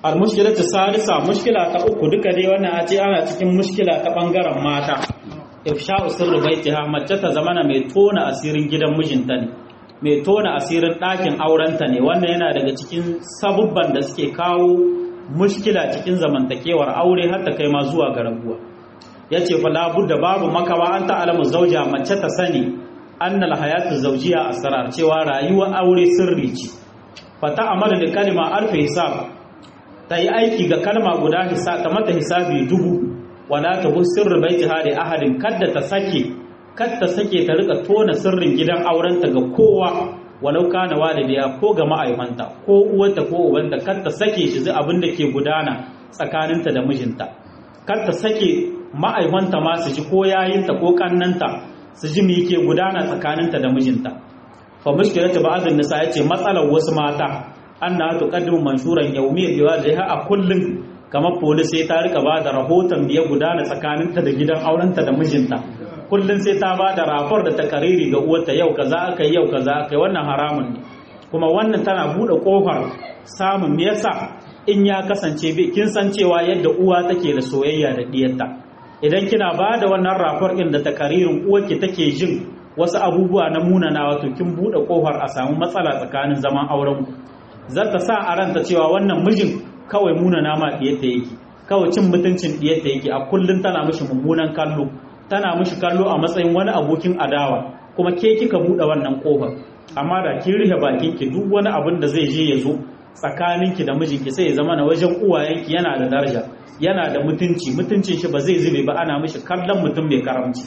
al-mushkilatu salisa mushkila ta uku duka dai wannan a ce ana cikin mushkila ta bangaren mata ifsha'u sirri baitiha mace ta zamana mai tona asirin gidan mijinta ne mai tona asirin ɗakin aurenta ne wannan yana daga cikin sabubban da suke kawo mushkila cikin zamantakewar aure har ta kai ma zuwa ga rabuwa yace fa da babu makawa an ta'alamu zauja mace ta sani annal hayatu zawjiya asrar cewa rayuwar aure sirri ce fa ta'amalu da kalma alfi hisab ta yi aiki ga kalma guda hisab ta mata hisabi dubu wala ta hu sirri baitiha da ahadin kadda ta sake kadda sake ta rika tona sirrin gidan aurenta ga kowa walau kana walidiya ko ga ma'aifanta ko uwarta ko ubanta kadda sake shi zai abin da ke gudana tsakaninta da mijinta kadda sake ma'aifanta ma su ji ko yayinta ko kannanta su ji me yake gudana tsakaninta da mijinta fa mushkilatu ba'dhin nisa yace matsalar wasu mata anna tuqaddimu manshuran yawmiyyan biwajiha a kullun kamar polis sai ta rika ba da rahoton da ya gudana tsakaninta da gidan aurenta da mijinta kullum sai ta ba da rafar da takariri ga uwarta yau kaza aka yi yau kaza aka yi wannan haramun ne kuma wannan tana buɗe ƙofar samun me yasa in ya kasance bai kin san cewa yadda uwa take da soyayya da diyarta idan kina ba da wannan rafar ɗin da takaririn uwarki take jin wasu abubuwa na munana wato kin buɗe ƙofar a samu matsala tsakanin zaman auren ku zata sa a ranta cewa wannan mijin kawai munana ma diyarta yake kawai cin mutuncin diyarta yake a kullum tana mishi mummunan kallo tana mishi kallo a matsayin wani abokin adawa kuma ke kika buɗe wannan ƙofar amma da kin rufe bakinki duk wani abin da zai je ya zo tsakaninki da mijinki sai ya zama na wajen uwayenki yana da daraja yana da mutunci mutuncin shi ba zai zube ba ana mishi kallon mutum mai karamci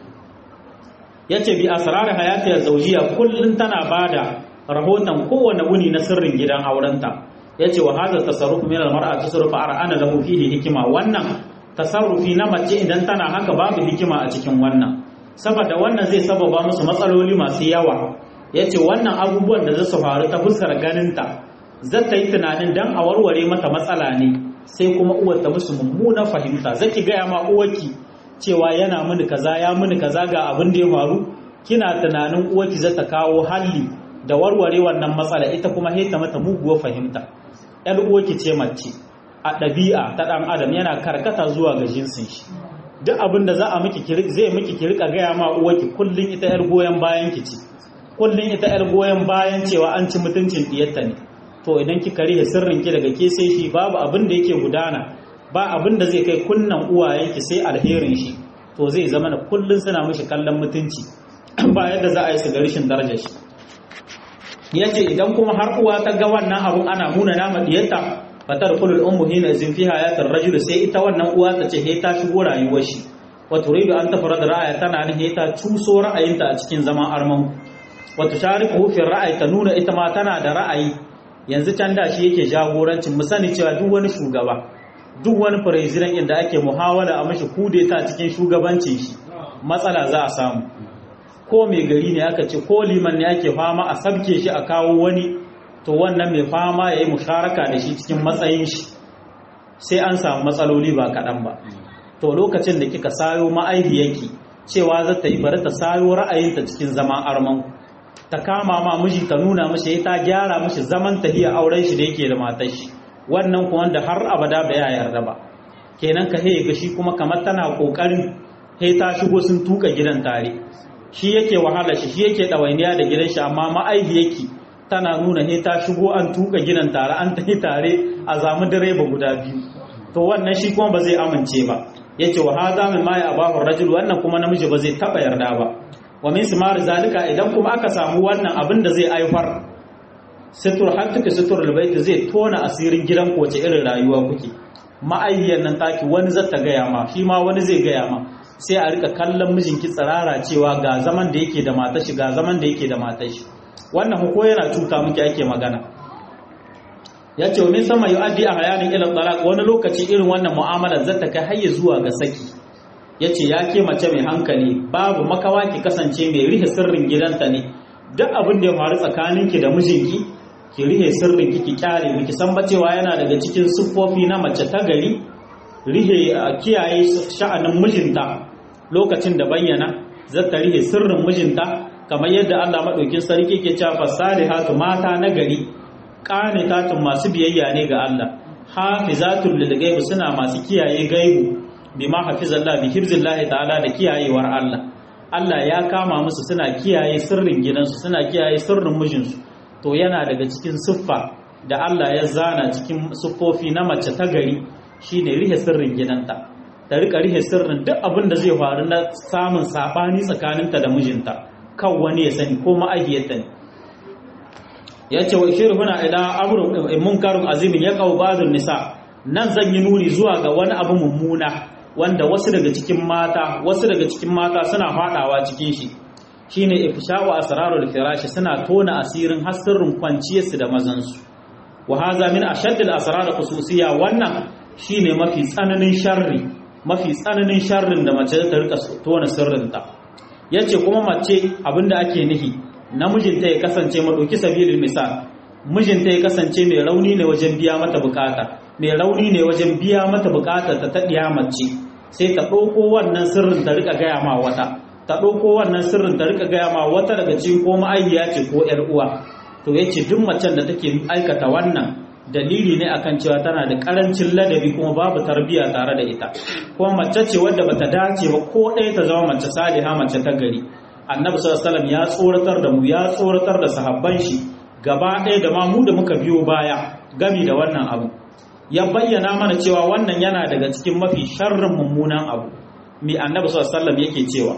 yace bi asrar hayati zawjiya kullun tana bada rahoton kowane wuni na sirrin gidan aurenta yace wa hadha tasarruf min al-mar'a tasarrufu ar'ana lahu fihi hikima wannan tasarrufi na mace idan tana haka babu hikima a cikin wannan saboda wannan zai sababa musu matsaloli masu yawa yace wannan abubuwan da zasu faru ta fuskar ganinta zata yi tunanin dan a warware mata matsala ne sai kuma uwar ta musu mummuna fahimta zaki gaya ma uwarki cewa yana mini kaza ya mini kaza ga abin da ya faru kina tunanin uwarki zata kawo halli da warware wannan matsala ita kuma heta mata muguwar fahimta yar uwarki ce mace a ɗabi'a ta ɗan adam yana karkata zuwa ga jinsin shi duk abin da za a miki zai miki ki rika gaya ma uwarki kullun ita yar goyon bayan ki ce kullun ita yar goyon bayan cewa an ci mutuncin diyarta ne to idan kika rihe sirrin ki daga ke sai shi babu abin da yake gudana ba abin da zai kai kunnan uwayenki sai alherin shi to zai zama na kullun suna mishi kallon mutunci ba yadda za a yi su ga rashin darajar shi yace idan kuma har uwa ta ga wannan abun ana muna nama diyarta fatar kulul ummu hina zin fi hayatir rajul sai ita wannan uwa ta ce he ta shigo rayuwar shi wa turidu an tafara da ra'aya tana ne he ta cuso ra'ayinta a cikin zaman arman wa tushariku fi ra'ayi ta nuna ita ma tana da ra'ayi yanzu can da shi yake jagorancin mu sani cewa duk wani shugaba duk wani president inda ake muhawala a mashi kudeta cikin shugabancin shi matsala za a samu ko mai gari ne aka ce ko liman ne ake fama a sabke shi a kawo wani to wannan mai fama ya yi musharaka da shi cikin matsayin shi sai an samu matsaloli ba kaɗan ba to lokacin da kika sayo ma'aihiyarki cewa za ta yi bari ta sayo ra'ayinta cikin zaman arman ta kama ma miji ta nuna mashi ta gyara mashi zaman tahiya auren shi da yake da matar shi wannan kuma wanda har abada ba ya yarda ba kenan ka ga shi kuma kamar tana kokarin he ta shigo sun tuka gidan tare shi yake wahala shi shi yake ɗawainiya da gidan shi amma ma'aihiyarki tana nuna he ta shigo an tuka gidan tare an tafi tare a zamu direba guda biyu to wannan shi kuma ba zai amince ba yace wa hadha min ma ya abahu rajul wannan kuma namiji ba zai taba yarda ba wa min simar zalika idan kuma aka samu wannan abin da zai aifar situr hattuka situr albayt zai tona asirin gidan ku wace irin rayuwa kuke ma'ayyan nan taki wani zata gaya ma shi ma wani zai gaya ma sai a rika kallon mijinki tsirara cewa ga zaman da yake da matashi ga zaman da yake da matashi wannan ko yana cuta muke ake magana ya ce min sama yi addi a hayanin ilal talaq wani lokaci irin wannan mu'amalar za ta kai hayya zuwa ga saki ya ce ya ke mace mai hankali babu makawa ki kasance mai rihe sirrin gidanta ne duk abin da ya faru tsakaninki da mijinki ki rihe sirrin ki ki kyale miki san ba cewa yana daga cikin siffofi na mace ta gari rihe kiyaye sha'anin mijinta lokacin da bayyana zata rihe sirrin mijinta kamar yadda Allah maɗaukin sarki ke cewa fasalihatu mata na gari qanitatun masu biyayya ne ga Allah hafizatul lil gaibi suna masu kiyaye gaibu bima hafizallah bi hifzillahi ta'ala da kiyayewar Allah Allah ya kama musu suna kiyaye sirrin gidansu suna kiyaye sirrin mijinsu to yana daga cikin siffa da Allah ya zana cikin siffofi na mace ta gari shine rihe sirrin gidanta ta rika rihe sirrin duk abin da zai faru na samun sabani tsakaninta da mijinta kan wani ya sani ko ma'ahiyarta ne ya ce wa shirin huna ila amurin munkarun azimin ya kawo bazin nisa nan zan yi nuni zuwa ga wani abu mummuna wanda wasu daga cikin mata wasu daga cikin mata suna fadawa cikin shi shine ifsha'u asrarul firashi suna tona asirin hasirrin kwanciyarsu da mazansu wa haza min ashaddil asrar khususiyya wannan shine mafi tsananin sharri mafi tsananin sharrin da mace ta rika tona sirrinta yace kuma mace abinda ake nihi namijinta ya kasance madauki sabilin misal mijinta ya kasance mai rauni ne wajen biya mata bukata mai rauni ne wajen biya mata bukata ta taɗiya mace sai ta ɗauko wannan sirrin ta rika gaya ma wata ta ɗauko wannan sirrin ta rika gaya ma wata daga cikin ko ma'ayyiya ce ko ƴar uwa to yace duk macen da take aikata wannan dalili ne akan cewa tana da karancin ladabi kuma babu tarbiya tare da ita kuma mace ce wadda bata dace ba ko ɗaya ta zama mace saliha mace ta gari annabi sallallahu alaihi ya tsoratar da mu ya tsoratar da sahabban shi gaba ɗaya da ma mu da muka biyo baya gami da wannan abu ya bayyana mana cewa wannan yana daga cikin mafi sharrin mummunan abu mi annabi sallallahu alaihi yake cewa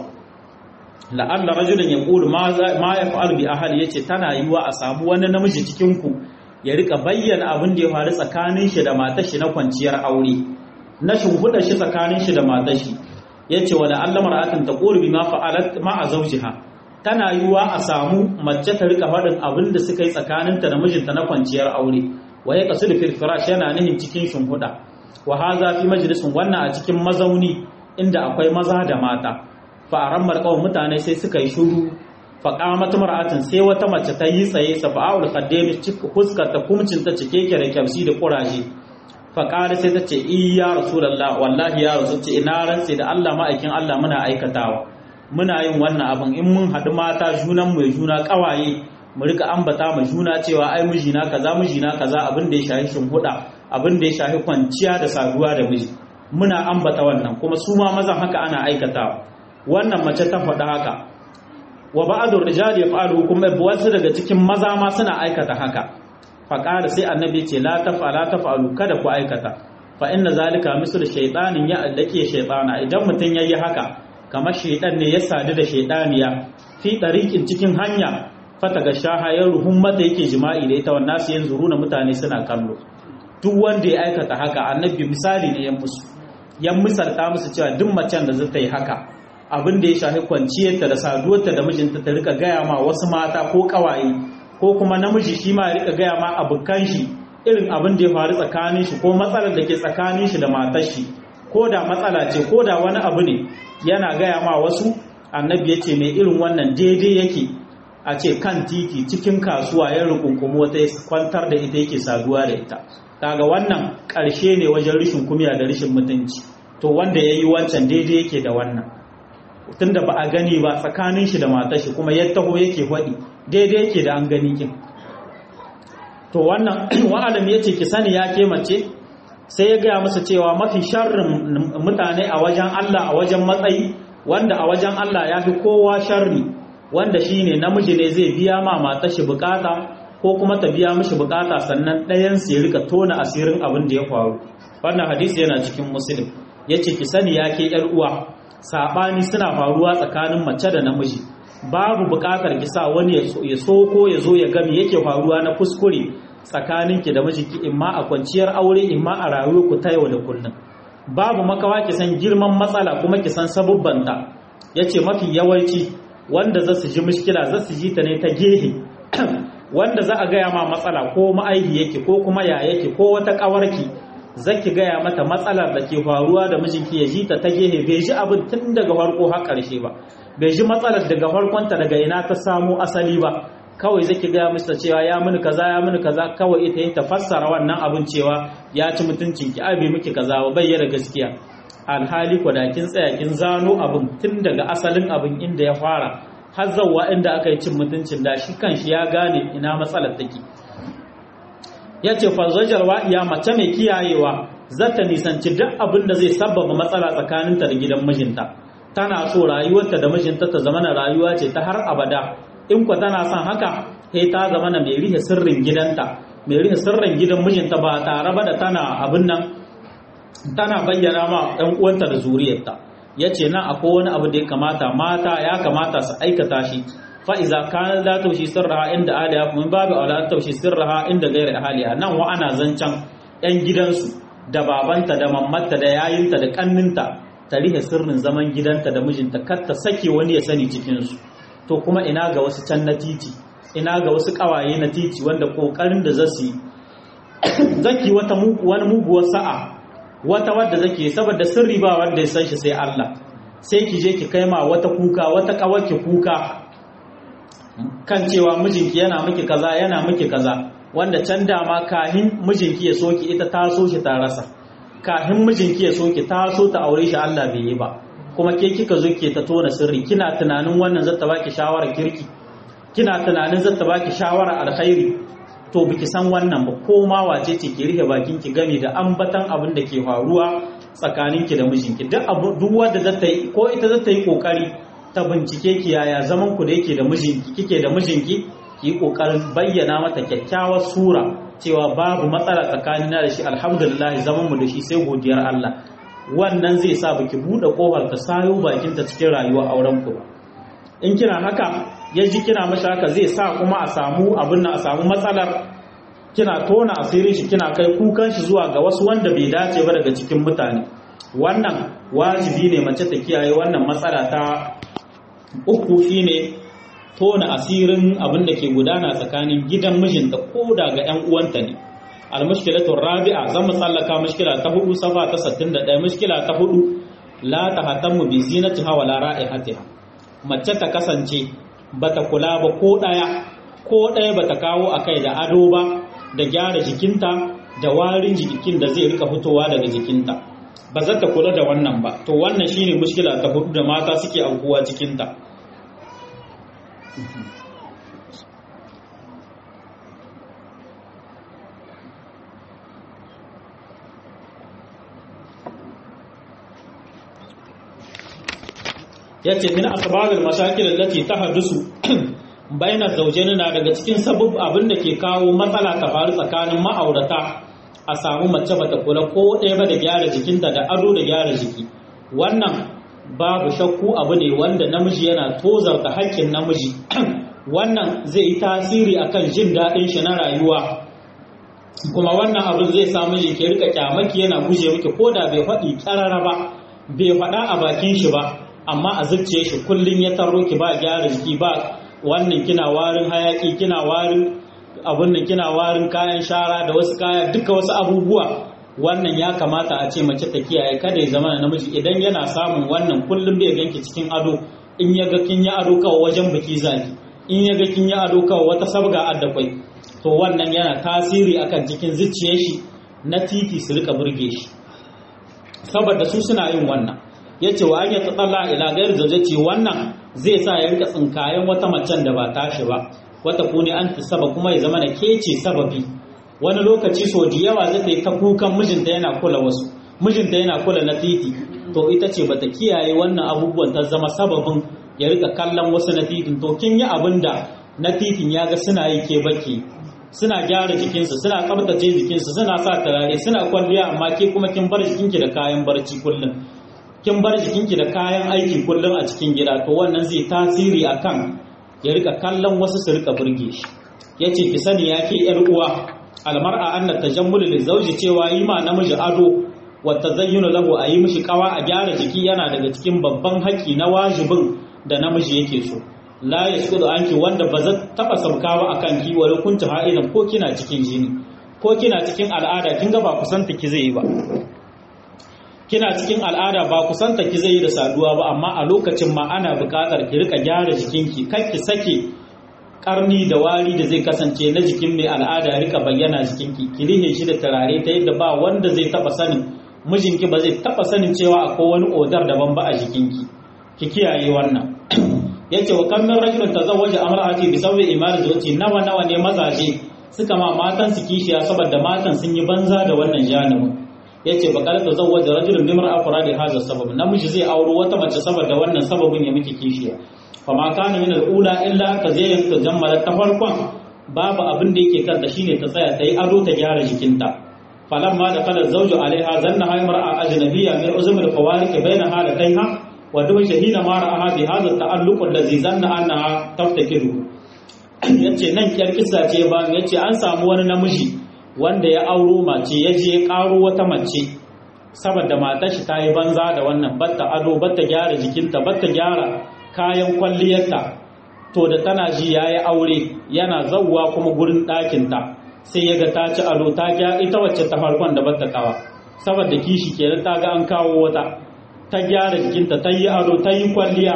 la'alla rajulun yaqulu ma ma yaf'alu bi ahli yace tana yiwa a samu wani namiji cikin ku ya rika bayyana abin da ya faru tsakanin shi da matar shi na kwanciyar aure na shimfiɗa shi tsakanin shi da matar shi yace wala Allah mar'atin taqulu bima fa'alat ma'a zawjiha tana yiwa a samu mace ta rika faɗin abin da suka yi tsakaninta da mijinta na kwanciyar aure wa ya kasu da firfirash yana nihin cikin shimfiɗa wa haza fi majalisin wannan a cikin mazauni inda akwai maza da mata fa'aran marƙawar mutane sai suka yi shuru faƙamat mar'atin sai wata mace ta yi tsaye safa'ul qaddami fuskar ta kumcin ta cike da kyamsi da kuraje faƙari sai ta ce iya rasulullah wallahi ya rasu ce ina rantse da Allah ma'aikin Allah muna aikatawa muna yin wannan abin in mun haɗu mata junan mu juna ƙawaye mu rika ambata ma juna cewa ai mijina kaza mijina kaza abin da ya shafi shimhuda abin da ya shafi kwanciya da saduwa da miji muna ambata wannan kuma su ma mazan haka ana aikatawa wannan mace ta faɗa haka wa ba'dur rijal yaf'alu kuma wasu daga cikin maza ma suna aikata haka faqala sai annabi ce la taf'ala taf'alu kada ku aikata fa inna zalika mislu shaytanin ya allake shaytana idan mutun yayi haka kamar shaytan ne ya sadu da shaytaniya fi dariqin cikin hanya fata ga shaha ya ruhun mata yake jima'i da ita wannan su yanzu runa mutane suna kallo duk wanda ya aikata haka annabi misali ne ya musu ya misalta musu cewa duk macen da zata yi haka abin da ya shafi kwanciyarta da saduwarta da mijinta ta rika gaya ma wasu mata ko kawaye ko kuma namiji shi ma ya rika gaya ma abokan shi irin abin da ya faru tsakanin shi ko matsalar da ke tsakanin shi da matar shi ko da matsala ce ko da wani abu ne yana gaya ma wasu annabi ya ce mai irin wannan daidai yake a ce kan titi cikin kasuwa ya rukunkumu wata kwantar da ita yake saduwa da ita kaga wannan ƙarshe ne wajen rishin kumiya da rishin mutunci to wanda ya yi wancan daidai yake da wannan tunda ba a gani ba tsakanin shi da matar shi kuma ya taho yake faɗi daidai yake da an gani kin to wannan wa'alam ya ce ki sani ya ke mace sai ya gaya masa cewa mafi sharrin mutane a wajen Allah a wajen matsayi wanda a wajen Allah ya fi kowa sharri wanda shine namiji ne zai biya ma matar shi bukata ko kuma ta biya mishi bukata sannan ɗayan su ya rika tona asirin abin da ya faru wannan hadisi yana cikin muslim yace ki sani ya ke yar uwa sabani suna faruwa tsakanin mace da namiji babu bukatar ki sa wani ya so ko ya zo ya gami yake faruwa na kuskure tsakanin ki da mijinki imma a kwanciyar aure imma a rayuwar ku ta yau da kullum babu makawa ki san girman matsala kuma ki san sabubbanta yace mafi yawanci wanda za su ji mushkila za su ji ta ne ta gehe wanda za a gaya ma matsala ko ma'aihi yake ko kuma ya yake ko wata kawarki zaki gaya mata matsalar da ke faruwa da mijinki ya ji ta ta gehe bai ji abin tun daga farko har ƙarshe ba bai ji matsalar daga farkonta daga ina ta samo asali ba kawai zaki gaya mata cewa ya mini kaza ya mini kaza kawai ita yin ta fassara wannan abin cewa ya ci mutuncin ki abi miki kaza ba bayyana gaskiya alhali ko da kin tsaya kin zano abin tun daga asalin abin inda ya fara har zawwa inda aka yi cin mutuncin da shi kanshi ya gane ina matsalar take yace fa zajar wa'iya mace mai kiyayewa zata nisanci duk abin da zai sabbaba matsala tsakaninta da gidan mijinta tana so rayuwarta da mijinta ta zama na rayuwa ce ta har abada in kwa tana son haka sai ta zama na mai rihe sirrin gidanta mai rihe sirrin gidan mijinta ba tare ba da tana abin nan tana bayyana ma ɗan uwanta da zuriyarta yace nan akwai wani abu da ya kamata mata ya kamata su aikata shi fa iza kana la taushi sirraha inda aliya min babu aula taushi sirraha inda gairi ahliya nan wa ana zancan yan gidansu da babanta da mammata da yayinta da kanninta ta rihe sirrin zaman gidanta da mijinta kar ta sake wani ya sani cikinsu to kuma ina ga wasu can na titi ina ga wasu kawaye na titi wanda kokarin da zasu yi zaki wata wani muguwar sa'a wata wadda zake saboda sirri ba wanda ya san shi sai Allah sai ki je ki kai ma wata kuka wata kawaki kuka kan cewa mijinki yana miki kaza yana miki kaza wanda can dama kahin mijinki ya soki ita ta so shi ta rasa kahin mijinki ya soki ta so ta aure shi Allah bai yi ba kuma ke kika zo ke ta tona sirri kina tunanin wannan zata baki shawara kirki kina tunanin zata baki shawara alkhairi to biki san wannan ba ko ma wace ce ki rike bakin ki gami da ambatan abin da ke faruwa tsakanin ki da mijinki duk abu duk wanda zata yi ko ita zata yi kokari ta bincike ki yaya zaman ku da yake da mijinki kike da mijinki ki kokarin bayyana mata kyakkyawar sura cewa babu matsala tsakanin da shi alhamdulillah zaman mu da shi sai godiyar Allah wannan zai sa baki bude kofar ta sayo bakin ta cikin rayuwar auren ku ba in kina haka ya ji kina masa haka zai sa kuma a samu abin nan a samu matsalar kina tona asirin shi kina kai kukan shi zuwa ga wasu wanda bai dace ba daga cikin mutane wannan wajibi ne mace ta kiyaye wannan matsala ta uku shine tona asirin abin da ke gudana tsakanin gidan mijinta ko da ga 'yan uwanta ne almushkilatu rabi'a zan mu tsallaka mushkila ta hudu safa ta 61 mushkila ta hudu la tahatammu bi zinatiha wala ra'ihatiha mace ta kasance bata kula ba ko ɗaya ko ɗaya bata kawo a kai da ado ba da gyara jikinta da warin jikin da zai rika fitowa daga jikinta ba za ta kula da wannan ba to wannan shine mushkila ta hudu da mata suke aukuwa cikinta yace min asbabil mashakil allati tahaddusu baina zawjaini na daga cikin sabab abin da ke kawo matsala ta faru tsakanin ma'aurata a samu mace bata kula ko ɗaya ba da gyara jikinta da ado da gyara jiki wannan babu shakku abu ne wanda namiji yana tozarta haƙƙin namiji wannan zai yi tasiri akan jin daɗin shi na rayuwa kuma wannan abin zai sa miji ke rika kyamaki yana guje miki ko da bai faɗi ƙarara ba bai faɗa a bakin shi ba amma a zuciya shi kullum ya taro ki ba gyara jiki ba wannan kina warin hayaki kina warin abun nan kina warin kayan shara da wasu kaya duka wasu abubuwa wannan ya kamata a ce mace ta kiyaye kada ya zama namiji idan yana samun wannan kullum bai ganki cikin ado in ya ga kin yi ado kawai wajen biki zaki in ya ga kin yi ado kawai wata sabga addakwai to wannan yana tasiri akan cikin zuciyar shi na titi su rika burge shi saboda su suna yin wannan ya ce wa an yi tsalla ila gayar zaujaci wannan zai sa ya rika tsinkayen wata macen da ba tashi ba wata kune an saba kuma ya zama da kece sababi wani lokaci so da yawa zai ta yi ta kukan mijinta yana kula wasu mijinta yana kula na titi to ita ce bata kiyaye wannan abubuwan ta zama sababin ya rika kallon wasu na titin to kin yi abin da na titin ya ga suna yi ke baki suna gyara jikinsu suna tsabtace jikinsu suna sa turare suna kwalliya amma ke kuma kin bar jikinki da kayan barci kullum kin bar jikinki da kayan aiki kullum a cikin gida to wannan zai tasiri akan ya rika kallon wasu su rika burge shi yace ki sani ya ke yar uwa almar'a anna tajammul li zawji cewa yi ma namiji ado wa tazayyunu lahu a yi mishi kawa a gyara jiki yana daga cikin babban haƙi na wajibin da namiji yake so la yasqudu anki wanda ba za taba sauka ba akan ki wa kunta ha'idan ko kina cikin jini ko kina cikin al'ada kin ga ba kusanta ki zai yi ba kina cikin al'ada ba kusanta ki zai yi da saduwa ba amma a lokacin ma ana buƙatar ki rika gyara jikinki kar ki sake karni da wari da zai kasance na jikin mai al'ada ya rika bayyana jikinki ki rihe shi da turare ta yadda ba wanda zai taba sanin mijinki ba zai taba sanin cewa akwai wani odar daban ba a jikinki ki kiyaye wannan yace wa kan min rajulun tazawwaja amra'ati bi sawbi imar zawji nawa nawa ne mazaje suka ma matan su kishiya saboda matan sun yi banza da wannan janibin yace ba kalata zawwaja rajulun bi mar'a da hadha sabab namiji zai auro wata mace saboda wannan sababin ya miki kishiya fa ma kana min al-ula illa ka zai ta jammala ta farkon babu abin da yake kanta shine ta tsaya ta yi ado ta gyara jikinta falamma da kala zawju alaiha zanna hay mar'a ajnabiyya min uzum al-fawarik baina halataiha wa duk shahida ma ra'aha bi hadha at-ta'alluq alladhi zanna annaha taftakiru yace nan kiyar kissa ce ba yace an samu wani namiji wanda ya auro mace ya je ya karo wata mace saboda matar shi ta yi banza da wannan batta ado batta gyara jikinta batta gyara kayan kwalliyarta to da tana ji ya yi aure yana zauwa kuma gurin ɗakinta sai ya ga ta ci ado ta gya ita wacce ta farkon da batta kawa saboda kishi kenan ta ga an kawo wata ta gyara jikinta ta yi ado ta yi kwalliya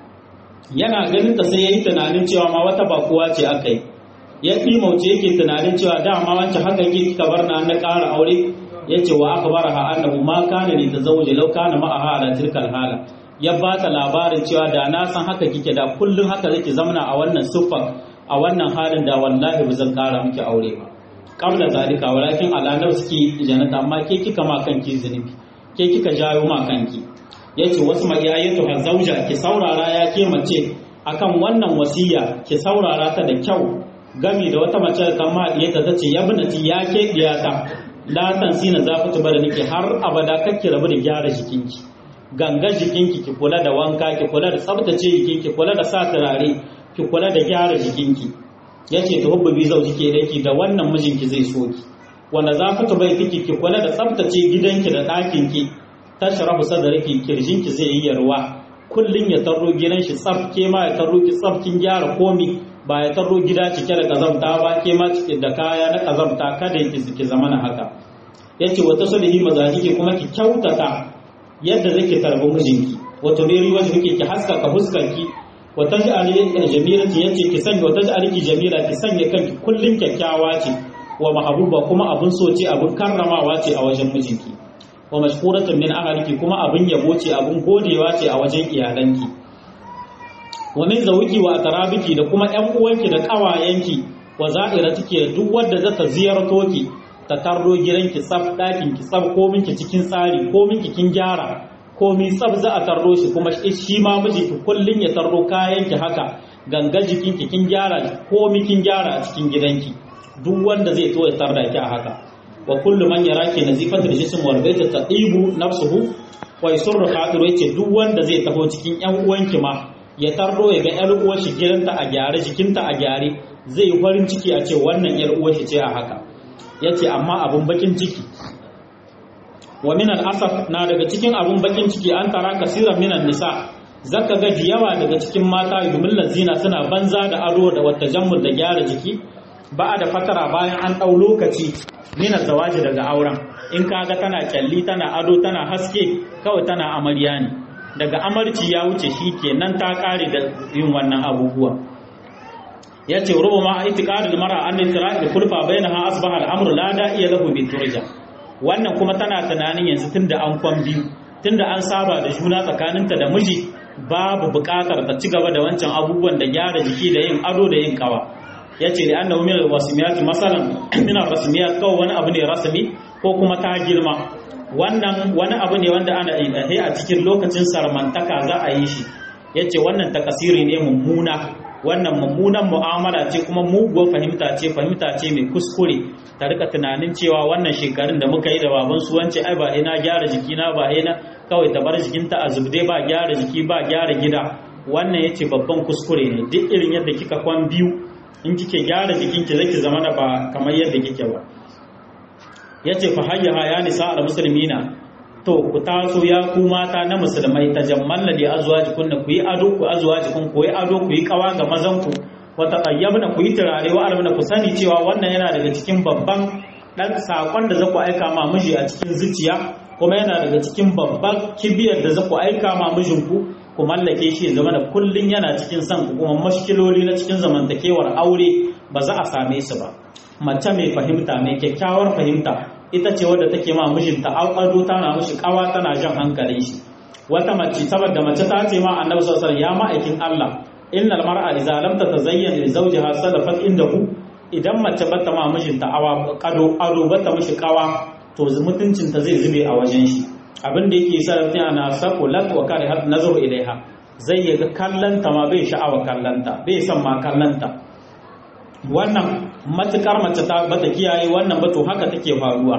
yana ganin ta sai ya yi tunanin cewa ma wata bakuwa ce aka yi ya mauce yake tunanin cewa dama wancan haka yake kika bar na na ƙara aure ya ce wa aka bara ha annahu ma kana ne ta zauje lau kana ma'aha ala tilkal hala ya ba ta labarin cewa da na san haka kike da kullum haka zaki zamana a wannan siffar a wannan halin da wallahi ba zan ƙara miki aure ba qabla zalika walakin ala nafsiki janata amma ke kika ma kanki zunubi ke kika jawo ma kanki yace wasu magiyayatu ha zauja ki saurara ya ke mace akan wannan wasiya ki saurara ta da kyau gami da wata mace da kama diyata ta ce ya binati ya ke diyata la tansina zafatu bada nake har abada kake rabu da gyara jikinki ganga jikinki ki kula da wanka ki kula da tsabtace jikinki kula da sa turare ki kula da gyara jikinki yace ta hubbu bi zauji ke daki da wannan mijinki zai so ki wanda zafatu bai kiki ki kula da tsabtace gidanki da ɗakinki tashrabu sadarki kirjinki zai yi yarwa kullun ya tarro gidan shi tsaf ke ma ya tarro ki tsaf kin gyara komi ba ya tarro gida cike da kazamta ba ke ma cike da kaya na kazamta kada ki ki zama na haka yace wata sulhi mazajiki kuma ki kyautata yadda zake tarbi mijinki wato ne riwa kike ki haskaka fuskarki wata ja'ali jamilati yace ki sanya wata ja'ali ki jamila ki sanya kanki kullun kyakkyawa ce wa mahabuba kuma abun so ce abun karramawa ce a wajen mijinki wa mashkuratun min ahliki kuma abun yabo ce abun godewa ce a wajen iyalanki wa min zawiki wa atarabiki da kuma ƴan uwanki da ƙawayenki wa za'iratiki da duk wanda zata ziyarto ki ta tarro gidanki tsaf ɗakin ki tsaf ko minki cikin tsari ko minki kin gyara ko mi tsaf za a tarro shi kuma shi ma miji ki kullun ya tarro kayanki haka ganga jikinki kin gyara ko mi kin gyara a cikin gidanki duk wanda zai to ya tarda ki a haka wa kullu man yaraki nazifatul jism wal baita taqibu nafsuhu wa yasurru khadiru yace duk wanda zai taho cikin ƴan uwanki ma ya tarro ya ga ƴar uwar shi gidanta a gyare jikinta a gyare zai yi farin ciki a ce wannan ƴar uwar shi ce a haka yace amma abun bakin ciki wa min al-asaf na daga cikin abun bakin ciki an tara kasiran minan nisa zaka ga yawa daga cikin mata yumillan zina suna banza da ado da wata jammul da gyara jiki ba da fatara bayan an ɗau lokaci mina zawaji daga auren in kaga tana kyalli tana ado tana haske kawai tana amarya ne daga amarci ya wuce shi kenan ta kare da yin wannan abubuwa ya ce rubu ma a itiƙarin mara an nitira da kulfa bai na ha asbaha al'amur la da iya lahu bi turja wannan kuma tana tunanin yanzu tun da an kwan biyu tun da an saba da juna tsakaninta da miji babu buƙatar ta ci gaba da wancan abubuwan da gyara jiki da yin ado da yin kawa ya ce da annahu min al-wasimiyat masalan min al-rasmiyat kawai wani abu ne rasmi ko kuma ta girma wannan wani abu ne wanda ana yi a cikin lokacin sarmantaka za a yi shi yace wannan takasiri ne mummuna wannan mummunan mu'amala ce kuma muguwar fahimta ce fahimta ce mai kuskure ta rika tunanin cewa wannan shekarun da muka yi da baban su wance ai ba ina gyara jikina ba ina kawai ta bar jikinta a zubde ba gyara jiki ba gyara gida wannan yace babban kuskure ne duk irin yadda kika kwan biyu in kike gyara jikinki zaki zama da ba kamar yadda kike ba yace fa hayya ya nisa al muslimina to ku taso ya ku mata na musulmai tajammalla li azwajikum ku yi ado ku azwajikum ku yi ado ku yi kawa ga mazan ku wa taqayyabna ku yi turare wa almana ku sani cewa wannan yana daga cikin babban dan sakon da zaku aika ma miji a cikin zuciya kuma yana daga cikin babban kibiyar da zaku aika ma mijinku ku mallake shi ya zama da kullun yana cikin son ku kuma mashkiloli na cikin zamantakewar aure ba za a same su ba mace mai fahimta mai kyakkyawar fahimta ita ce wadda take ma mijinta ado tana mishi kawa tana jan hankalin shi wata mace saboda mace ta ce ma annabi sallallahu alaihi ya ma'aikin Allah innal mar'a idza lam tatazayyan li zawjiha sadafat indahu idan mace bata ma mijinta awa kado ado bata mishi kawa to mutuncinta zai zube a wajen shi abin da yake sa mutum ana sako lat wa kare har nazaru ilaiha zai yaga kallanta ma bai sha'awa kallanta bai san ma kallanta wannan matukar mace ta bata kiyaye wannan ba to haka take faruwa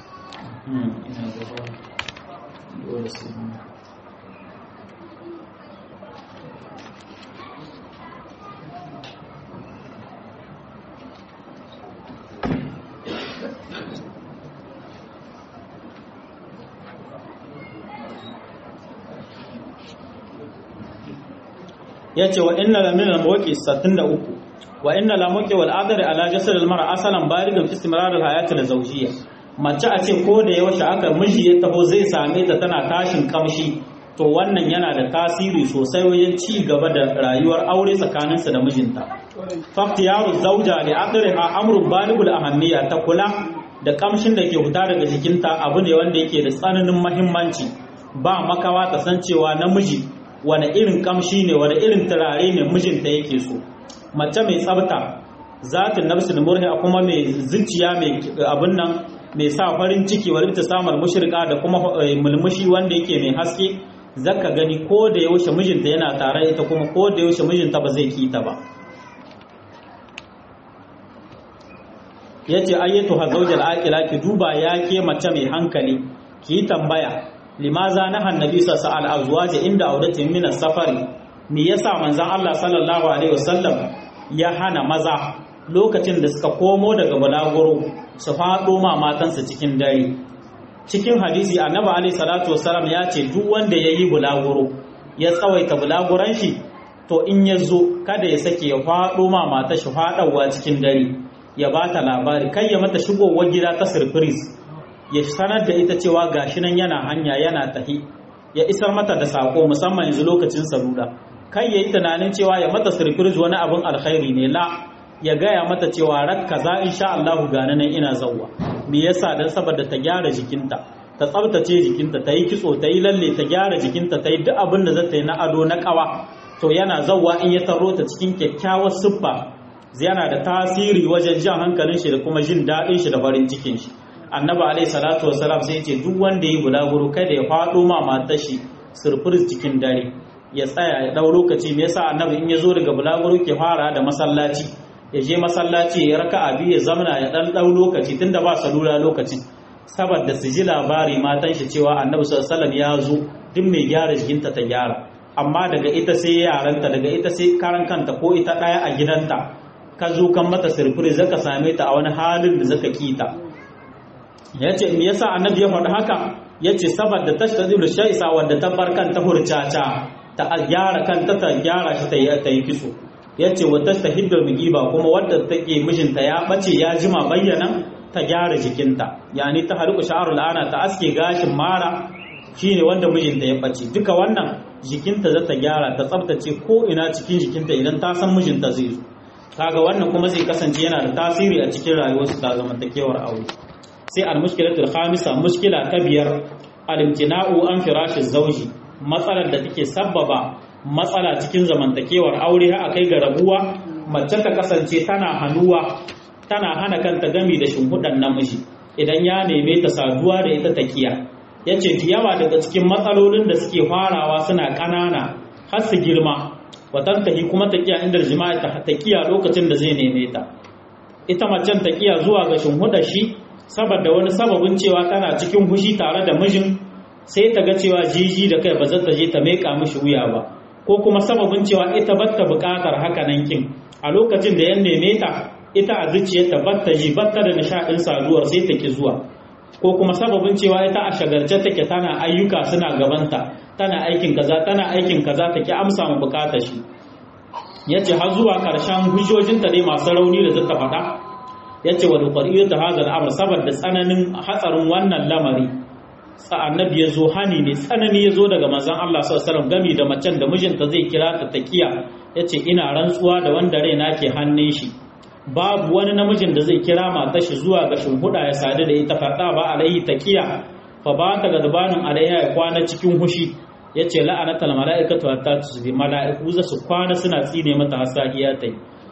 ya ce wa inna la min al-mawqi 63 wa inna la mawqi wal adar ala jasad al-mar'a asalan baligan fi istimrar al-hayat al-zawjiyya mace a ce ko da yaushe aka miji ya taho zai same ta tana tashin kamshi to wannan yana da tasiri sosai wajen ci gaba da rayuwar aure tsakaninsa da mijinta faktiyaru zauja li adriha amrun baligul ahammiya ta kula da kamshin da ke fita daga jikinta abu ne wanda yake da tsananin muhimmanci ba makawa ta san cewa namiji wani irin kamshi ne wani irin turare ne mijinta yake so mace mai tsabta zatin nafsul murhi kuma mai zuciya mai abin nan mai sa farin ciki wani ta samar mushrika da kuma mulmushi wanda yake mai haske zaka gani ko da yaushe mijinta yana tare ita kuma ko da yaushe mijinta ba zai kita ba yace ayyatu ha zawjal aqila ki duba ya ke mace mai hankali ki tambaya limaza na annabi sallallahu alaihi azwaji inda auratin min safari me yasa manzon Allah sallallahu alaihi wasallam ya hana maza lokacin da suka komo daga balaguro su faɗo ma matansa cikin dare cikin hadisi annabi alaihi salatu wasallam ya ce duk wanda ya yi bulaguro ya tsawaita bulaguran shi to in ya zo kada ya sake ya faɗo ma mata shi faɗawa cikin dare ya ba ta labari kai ya mata shigowar gida ta surprise ya sanar da ita cewa gashi nan yana hanya yana tahi ya isar mata da sako musamman yanzu lokacin salula kai ya yi tunanin cewa ya mata surprise wani abin alkhairi ne la ya gaya mata cewa rak kaza insha Allah gane nan ina zawwa me yasa dan saboda ta gyara jikinta ta tsabtace jikinta ta yi kitso ta yi lalle ta gyara jikinta ta yi duk abin da za ta yi na ado na kawa to yana zawwa in ya taro ta cikin kyakkyawar siffa yana da tasiri wajen jan hankalin shi da kuma jin daɗin shi da farin cikin shi annabi alaihi salatu wasalam sai ce duk wanda ya bulaguro kada ya faɗo ma matar shi surfur cikin dare ya tsaya ya ɗau lokaci me yasa annabi in ya zo daga bulaguro ke fara da masallaci ya je masallaci ya raka abi ya zamana ya ɗan ɗau lokaci tunda ba salula lokacin saboda su ji labari matan shi cewa annabi sallallahu alaihi ya zo duk mai gyara jikinta ta gyara amma daga ita sai yaranta daga ita sai karan kanta ko ita ɗaya a gidanta ka zo kan mata sirfiri zaka same ta a wani halin da zaka kita ya ce me yasa annabi ya faɗi haka ya ce saboda tashtazil shaisa wanda ta bar kanta hurcaca ta gyara kanta ta gyara shi ta yi ta yi kitso ya ce wa tastahiddul mugiba kuma wadda take mijinta ya bace ya jima bayyana ta gyara jikinta yani ta hariku sha'arul ana ta aske gashin mara shine wanda mijinta ya bace duka wannan jikinta za ta gyara ta tsaftace ko ina cikin jikinta idan ta san mijinta zai zo kaga wannan kuma zai kasance yana da tasiri a cikin rayuwarsu ta zamantakewar aure sai al-mushkilatul khamisa mushkila ta biyar al-imtina'u an firashi zawji matsalar da take sabbaba matsala cikin zamantakewar aure har akai ga rabuwa mace ta kasance tana hanuwa tana hana kanta gami da shimfiɗan namiji idan ya neme ta saduwa da ita takiya yace yawa daga cikin matsalolin da suke farawa suna ƙanana har su girma watantahi kuma takiya inda jima'i ta takiya lokacin da zai neme ta ita macen takiya zuwa ga shimfiɗar shi saboda wani sababin cewa tana cikin fushi tare da mijin sai ta ga cewa jiji da kai ba za ta je ta meka mishi wuya ba ko kuma sababin cewa ita batta buƙatar haka nan kin a lokacin da ya neme ta ita a zuciyarta batta ji batta da nishaɗin saduwar sai ta ki zuwa ko kuma sababin cewa ita a shagarce take tana ayyuka suna gabanta tana aikin kaza tana aikin kaza ta ki amsa mu buƙatar shi yace har zuwa ƙarshen hujjojinta dai masu rauni da zata faɗa ya ce wa dukwariyyar ta hazar amur saboda tsananin hatsarin wannan lamari annabi ya zo hani ne tsanani ya zo daga mazan Allah sallallahu gami da macen da mijinta zai kira ta takiya ya ce ina rantsuwa da wanda raina ke hannun shi babu wani namijin da zai kira matar shi zuwa ga shimfiɗa ya sadu da ita faɗa ba alaihi takiya fa ba ta gadbanin alaiha ya kwana cikin hushi ya ce la'anatal mala'ikatu hatta tusbi mala'iku za su kwana suna tsine mata hasahiya ta yi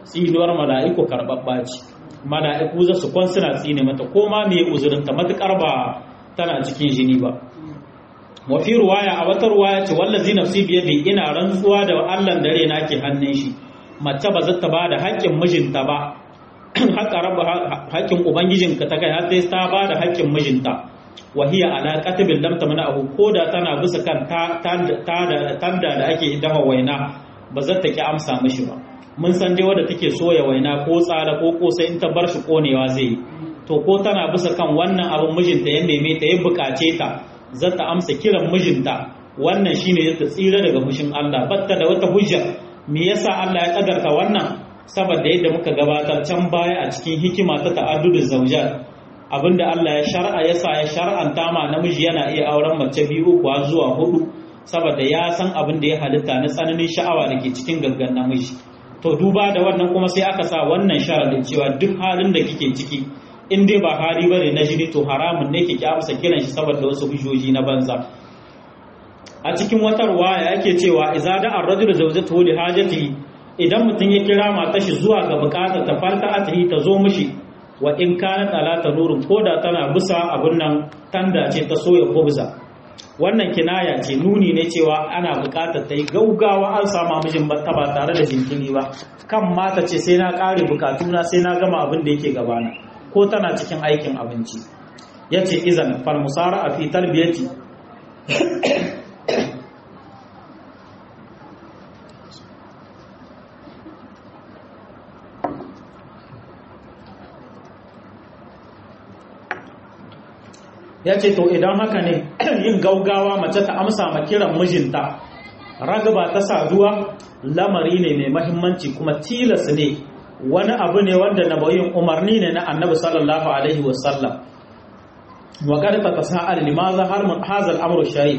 tsinuwar mala'iku karɓaɓɓa ce mala'iku za su kwan suna tsine mata ko ma me uzurinta matuƙar ba tana cikin jini ba wa fi ruwaya a wata ruwaya ce wallazi nafsi biyadi ina rantsuwa da Allah dare na ke hannun shi mace ba zata ba da haƙƙin mijinta ba haƙƙa rabba haƙƙin ubangijinka ta kai har sai ta ba da haƙƙin mijinta wa hiya ala qatbil lam tamna abu koda tana bisa kan tanda da ake dafa waina ba zata ki amsa mishi ba mun san dai wadda take soya waina ko tsala ko kosai in ta bar shi konewa zai yi to ko tana bisa kan wannan abin mijinta ya neme ta ya bukace ta za ta amsa kiran mijinta wannan shine ta tsira daga fushin Allah batta da wata hujja me yasa Allah ya kadarta wannan saboda yadda muka gabatar can baya a cikin hikima ta ta'addudin zawjat abinda Allah ya shar'a yasa ya shar'anta ma namiji yana iya auren mace biyu kuwa zuwa hudu saboda ya san abin da ya halitta na tsananin sha'awa da ke cikin gaggan namiji to duba da wannan kuma sai aka sa wannan sharadin cewa duk halin da kike ciki in dai ba hali bane na jini to haramun ne kike amsa kiran shi saboda wasu hujjoji na banza a cikin wata ruwaya yake cewa idza da ar-rajul zawjatuhu li hajati idan mutum ya kira matar shi zuwa ga bukata ta farta atahi ta zo mishi wa in kana talata nurun koda tana bisa abun nan tanda ce ta soya kubza wannan kinaya ce nuni ne cewa ana bukatar ta yi gaugawa an sama mijin ta ba tare da jinkiri ba kan mata ce sai na kare bukatuna sai na gama abin da yake gabana ko tana cikin aikin abinci ya ce izan falmusara a fi tarbiyati ya ce to idan haka ne yin gaugawa mace ta amsa ma kiran mijinta ragaba ta saduwa lamari ne mai mahimmanci kuma tilas ne wani abu ne wanda na bayin umarni ne na annabi sallallahu alaihi wasallam wa qad tatasa'al limaza har hazal amru shay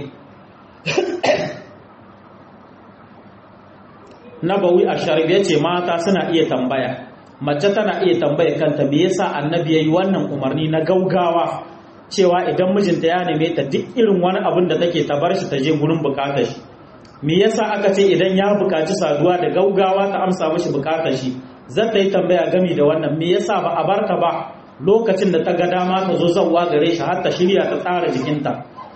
nabawi asharif yace mata suna iya tambaya mace tana iya tambaya kanta me yasa annabi yayi wannan umarni na gaugawa cewa idan mijinta ya neme ta duk irin wani abin da take ta bar shi ta je gurin bukatar shi me yasa aka ce idan ya bukaci saduwa da gaugawa ta amsa mishi bukatar shi zan ta yi tambaya gami da wannan me yasa ba a barta ba lokacin da ta ga dama ta zo zawwa gare shi har ta shirya ta tsara jikinta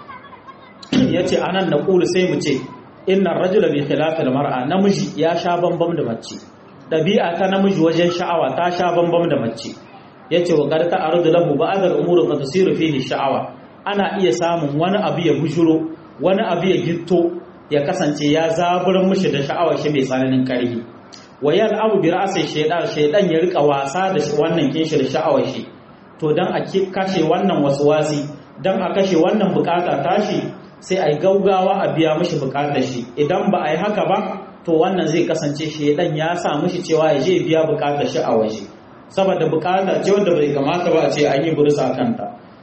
yace anan na kulu sai mu ce inna rajula bi khilafil mar'a namiji ya sha bambam da mace dabi'a ta namiji wajen sha'awa ta sha bambam da mace yace wa qad ta'arudu lahu ba'd al-umuri qad tusiru fihi sha'awa ana iya samun wani abu ya bushuro wani abu ya gitto ya kasance ya zaburin mishi da sha'awar shi mai tsananin karfi wayal abu bi ra'si shaydan shaydan ya rika wasa da wannan kinshi da sha'awar shi to dan a kashe wannan waswasi dan a kashe wannan bukata tashi sai ai gaugawa a biya mishi bukatar shi idan ba a yi haka ba to wannan zai kasance shaydan ya sa mishi cewa ya je biya bukatar shi a waje saboda bukata ce wanda bai kamata ba a ce an yi bursa kanta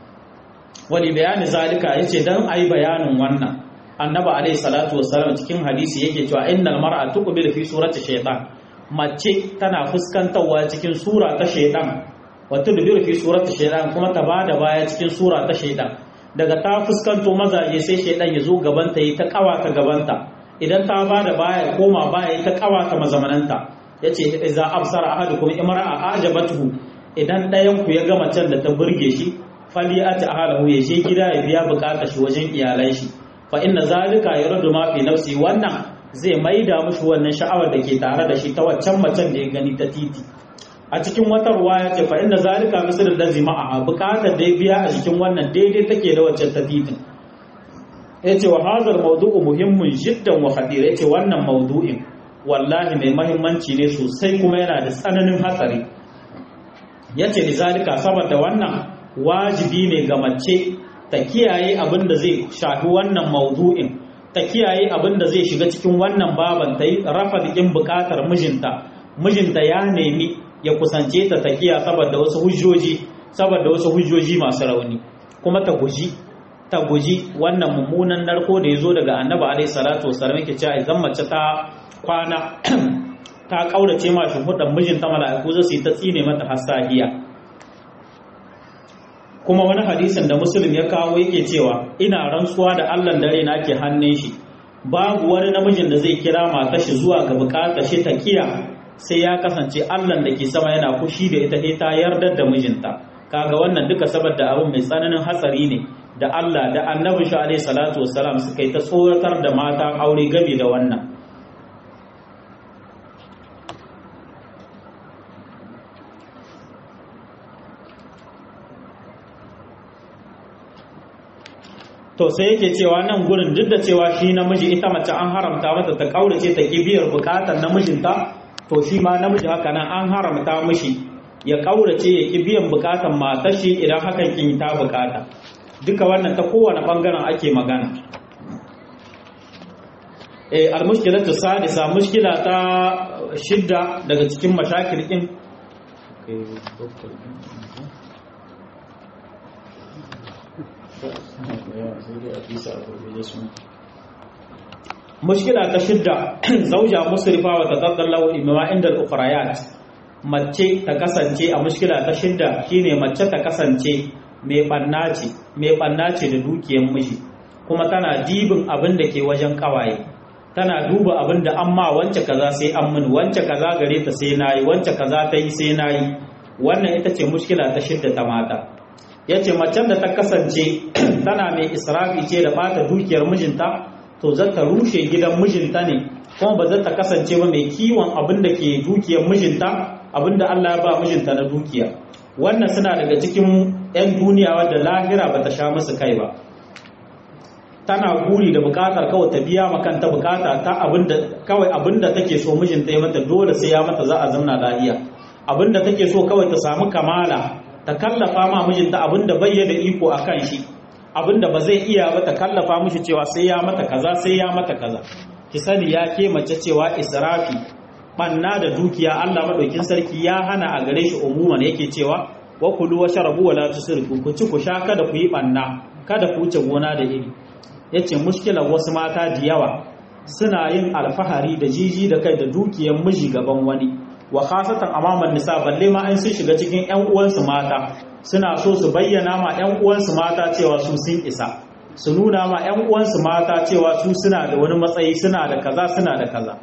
wani bayani zalika yace dan ayi bayanin wannan annabi alaihi salatu wassalam cikin hadisi yake cewa innal mar'a tuqbilu fi surati shaytan mace tana fuskantarwa cikin sura ta shaytan wa tudbiru fi surati shaytan kuma ta bada baya cikin sura ta shaytan daga ta fuskanto mazaje sai shaytan ya zo gabanta yi ta kawata gabanta idan ta bada baya koma baya ta kawata mazamananta yace idza absara ahadukum imra'a ajabatuhu idan ɗayan ku ya ga macen da ta burge shi fali ati ahalahu ya je gida ya biya bukatar shi wajen iyalan shi fa inna zalika yaradu ma fi nafsi wannan zai maida mushi wannan sha'awar da ke tare da shi ta waccan macen da ya gani ta titi a cikin wata ruwaya ce fa inna zalika misal allazi ma'a bukatar da ya biya a cikin wannan daidai take da waccan ta titin yace wa hadal mawdu'u muhimmun jiddan wa khatir yace wannan mawdu'in wallahi mai mahimmanci ne sosai kuma yana da tsananin hatsari yace lizalika saboda wannan wajibi ne ga mace ta kiyaye abin da zai shafi wannan maudu'in ta kiyaye abin da zai shiga cikin wannan baban ta yi rafa ɗin buƙatar mijinta mijinta ya nemi ya kusance ta ta kiya saboda wasu hujjoji saboda wasu hujjoji masu rauni kuma ta guji ta guji wannan mummunan narko da ya zo daga annabi alaihi salatu wasallam yake cewa idan mace ta kwana ta kaurace ma shimfiɗan mijinta mala'iku za su yi ta tsine mata hasahiya kuma wani hadisin da musulun ya kawo yake cewa ina rantsuwa da allah dare na ke hannun shi babu wani namijin da zai kira matar shi zuwa ga bukatar shi ta kiya sai ya kasance Allah da ke sama yana kushi da ita ta yardar da mijinta kaga wannan duka saboda abin mai tsananin hatsari ne da Allah da annabi shi alaihi salatu wassalam suka yi ta tsoratar da mata aure gabi da wannan to sai yake cewa nan gurin duk da cewa shi namiji ita mace an haramta mata ta kaurace ta kibiyar bukatar namijinta to shi ma namiji haka nan an haramta mishi ya kaurace ya ki biyan bukatar matar shi idan hakan kin ta bukata duka wannan ta kowane bangaren ake magana eh almushkilatu sadisa mushkila ta shidda daga cikin mashakil din mushkila ta shidda zauja musrifa wa tadallahu imma inda al-ukhrayat mace ta kasance a mushkila ta shidda shine mace ta kasance mai bannaci mai bannaci da dukiyar miji kuma tana dibin abin da ke wajen kawaye tana duba abin da amma wance kaza sai an mun wance kaza gare ta sai nayi wance kaza ta yi sai nayi wannan ita ce mushkila ta shidda ta mata yace macen da ta kasance tana mai israfi ce da bata dukiyar mijinta to za ta rushe gidan mijinta ne kuma ba za ta kasance ba mai kiwon abin da ke dukiyar mijinta abin da Allah ya ba mijinta na dukiya wannan suna daga cikin 'yan duniya wadda lahira ba ta sha musu kai ba tana guri da bukatar kawai ta biya makanta bukata ta abinda kawai abinda take so mijinta ya mata dole sai ya mata za a zamna lafiya abinda take so kawai ta samu kamala ta kallafa ma mijinta abinda bai da iko a kan shi abinda ba zai iya ba ta kallafa mishi cewa sai ya mata kaza sai ya mata kaza ki sani ya ke mace cewa israfi banna da dukiya Allah madaukin sarki ya hana a gare shi umuman yake cewa wa kulu wa sharabu wa la tusrifu ku ci ku sha kada ku yi banna kada ku wuce gona da iri yace mushkilar wasu mata da yawa suna yin alfahari da jiji da kai da dukiyar miji gaban wani wa khasatan amaman nisa balle ma an sun shiga cikin ƴan uwansu mata suna so su bayyana ma ƴan uwansu mata cewa su sun isa su nuna ma ƴan uwansu mata cewa su suna da wani matsayi suna da kaza suna da kaza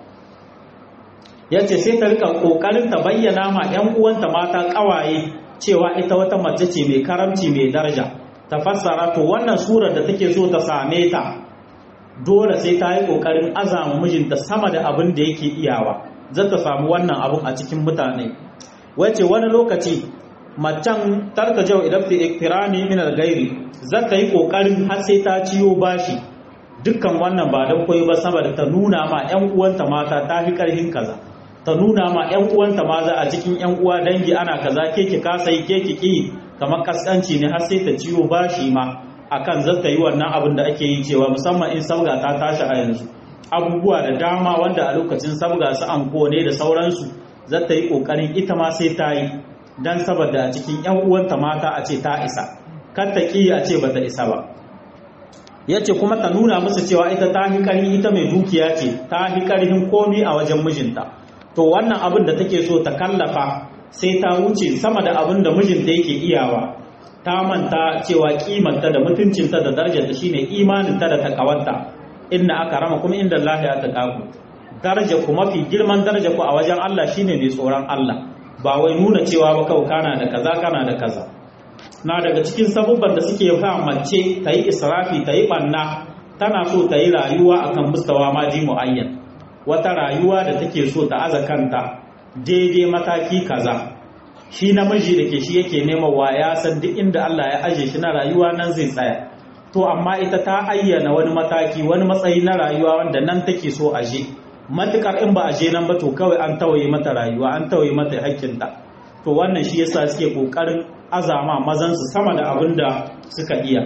yace sai ta rika kokarin ta bayyana ma ƴan uwanta mata kawaye cewa ita wata mace ce mai karamci mai daraja ta fassara to wannan surar da take so ta same ta dole sai ta yi kokarin azama mijinta sama da abin da yake iyawa za ta samu wannan abun a cikin mutane wace wani lokaci macen tarka jau idan fi iktirani min al-gairi za ta yi kokarin har sai ta ciyo bashi dukkan wannan ba dan koyi ba saboda ta nuna ma ƴan uwanta mata ta fi karhin kaza ta nuna ma ƴan uwanta maza a cikin ƴan uwa dangi ana kaza ke ki kasa yi ke ki ki kamar kaskanci ne har sai ta ciyo bashi ma akan zata yi wannan abin da ake yi cewa musamman in sabga ta tashi a yanzu abubuwa da dama wanda a lokacin sabga su anko ne da sauransu zata yi kokarin ita ma sai ta yi dan saboda a cikin yan uwanta mata a ce ta isa kar ta ki a ce bata isa ba yace kuma ta nuna musu cewa ita ta hi karhi ita mai dukiya ce ta hi karhin komi a wajen mijinta to wannan abin da take so ta kallafa sai ta wuce sama da abin da mijinta yake iyawa ta manta cewa kimanta da mutuncinta da darajarta shine imaninta da takawarta inna aka rama kuma inda Allah ya taqaku daraja ku mafi girman daraja ku a wajen Allah shine mai tsoron Allah ba wai nuna cewa ba kau kana da kaza kana da kaza na daga cikin sabubban da suke fa mace ta yi israfi ta yi banna tana so ta yi rayuwa akan mustawa maji muayyan wata rayuwa da take so ta aza kanta daidai mataki kaza shi namiji da ke shi yake nema wa ya san duk inda Allah ya aje shi na rayuwa nan zai tsaya to amma ita ta ayyana wani mataki wani matsayi na rayuwa wanda nan take so aje matukar in ba aje nan ba to kawai an tawaye mata rayuwa an tawaye mata hakkinta to wannan shi yasa suke kokarin azama mazan su sama da abin da suka iya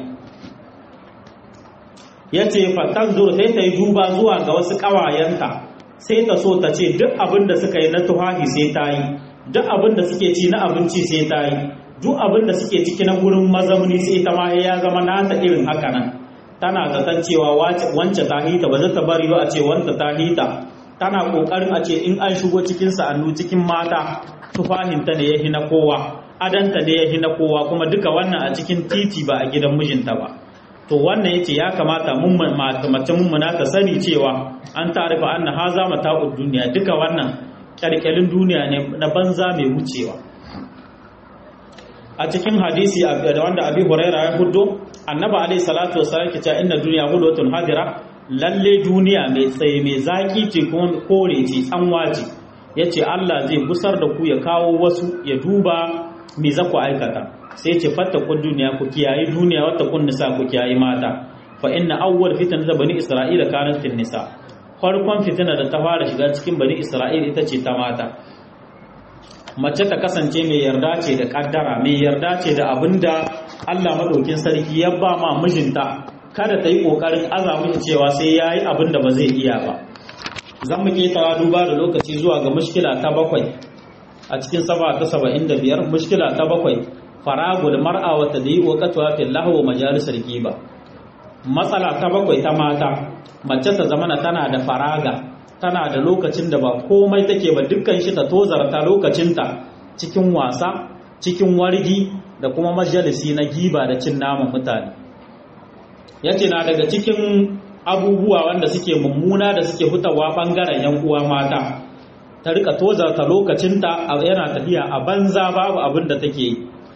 yace fatan zo sai ta yi duba zuwa ga wasu kawayenta sai ta so ta ce duk abin da suka yi na tuhahi sai ta yi duk abin da suke ci na abinci sai ta yi duk abin da suke ciki na gurin mazamuni sai ta ma ya zama nata irin haka nan tana zaton cewa wance ta hita ba za ta bari ba a ce wanta ta hita tana kokarin a ce in an shigo cikin sa'annu cikin mata tufahinta ne ya na kowa adanta ne ya na kowa kuma duka wannan a cikin titi ba a gidan mijinta ba to wannan yace ya kamata mun mace mummuna ta sani cewa an tarifa anna haza mata'ud duniya duka wannan kyalkyalin duniya ne na banza mai wucewa a cikin hadisi da wanda abi huraira ya hudo annaba alaihi salatu wasallam ke cewa inna duniya hulwatun hadira lalle duniya mai tsaye mai zaki ce kuma kore ce tsanwa ce yace Allah zai gusar da ku ya kawo wasu ya duba me za ku aikata sai ce fattakun duniya ku kiyaye duniya wata kun nisa ku kiyaye mata fa inna awwal fitna da bani isra'ila kanat fin nisa farkon fitina da ta fara shiga cikin bani isra'ila ita ce ta mata mace ta kasance mai yarda ce da kaddara mai yarda ce da abinda Allah madaukin sarki ya ba ma mijinta kada ta yi kokarin aza mishi cewa sai yayi abin da ba zai iya ba zan mu ketara duba da lokaci zuwa ga mushkila ta bakwai a cikin saba ta saba'in da biyar mushkila ta bakwai faragul mar'a wa tadyi wa qatwa fil lahu wa majalisar giba matsala ta bakwai ta mata mace ta zamana tana da faraga tana da lokacin da ba komai take ba dukkan shi ta tozarta lokacinta cikin wasa cikin wargi da kuma majalisi na giba da cin naman mutane yace na daga cikin abubuwa wanda suke mummuna da suke hutawa bangaren yan uwa mata ta rika tozarta lokacinta yana tafiya a banza babu abin da take yi